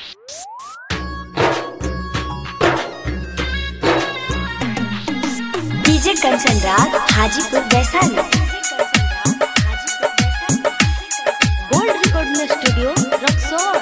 DJ Kanchan Raj Hajipur Vaishali gold recording studio Raxaul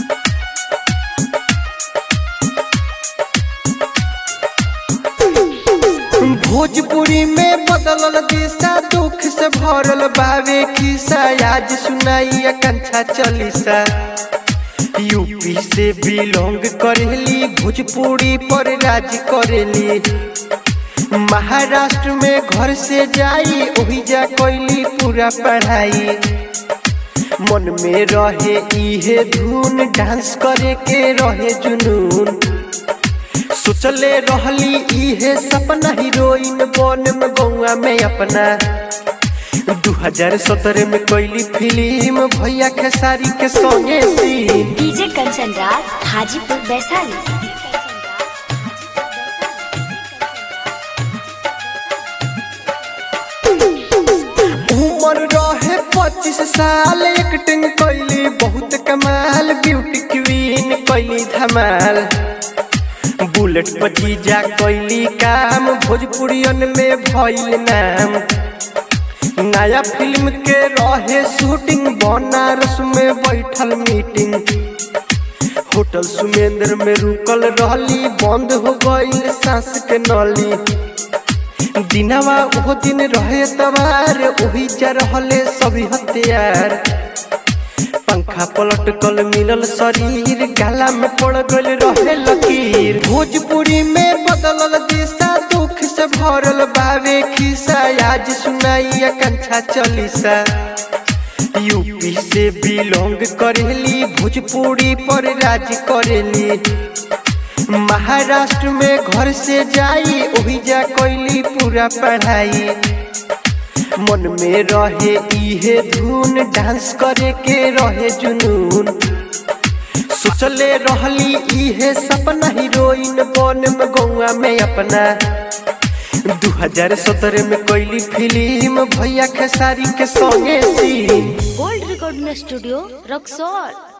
Bhojpuri में बदलल दिशा दुख से भरल बावे खिस्सा आज सुनाई कंछा चलीसा यूपी से बिलोंग करेली भोजपुरी पर राज करेली महाराष्ट्र में घर से जाई ओही जा कैली पूरा पढ़ाई मन में रहे इहे धुन डांस करे के रहे जुनून सोचले रहली इहे सपना हीरोइन बन में गौआ में अपना 2017 में कैली फिल्म भैया खेसारी के संगे सीन डीजे कंचन राज हाजीपुर वैशाली उम्र रहे पच्चीस साल एक्टिंग कैली बहुत कमाल ब्यूटी क्वीन कैली धमाल बुलेट पर जीजा कैली काम भोजपुरियन में भइल नाम नया फिल्म के रहे शूटिंग बनारस में बैठल मीटिंग होटल सुमेंद्र में रुकल रहली बंद हो गईल सांस के नली दिनवा ओहो दिन रहे तबार ओही जा रहले सभी हथियार पंखा पलट कल मिलल शरीर गाला में पड़ गल रहे लकीर भोजपुरी में बदलल दिशा दुख से भरल बावे खिसा आज सुनाई कंछा चलीसा यूपी से बिलोंग करेली भोजपुरी पर राज करेली महाराष्ट्र में घर से जाई ओही जा कैली पूरा पढ़ाई मन में रहे इहे धुन डांस करे के रहे जुनून सोचले रहली इहे सपना हीरोइन बन में गौआ में अपना 2017 में कैली फिल्म भैया खेसारी के संगे scene gold recording studio Raxaul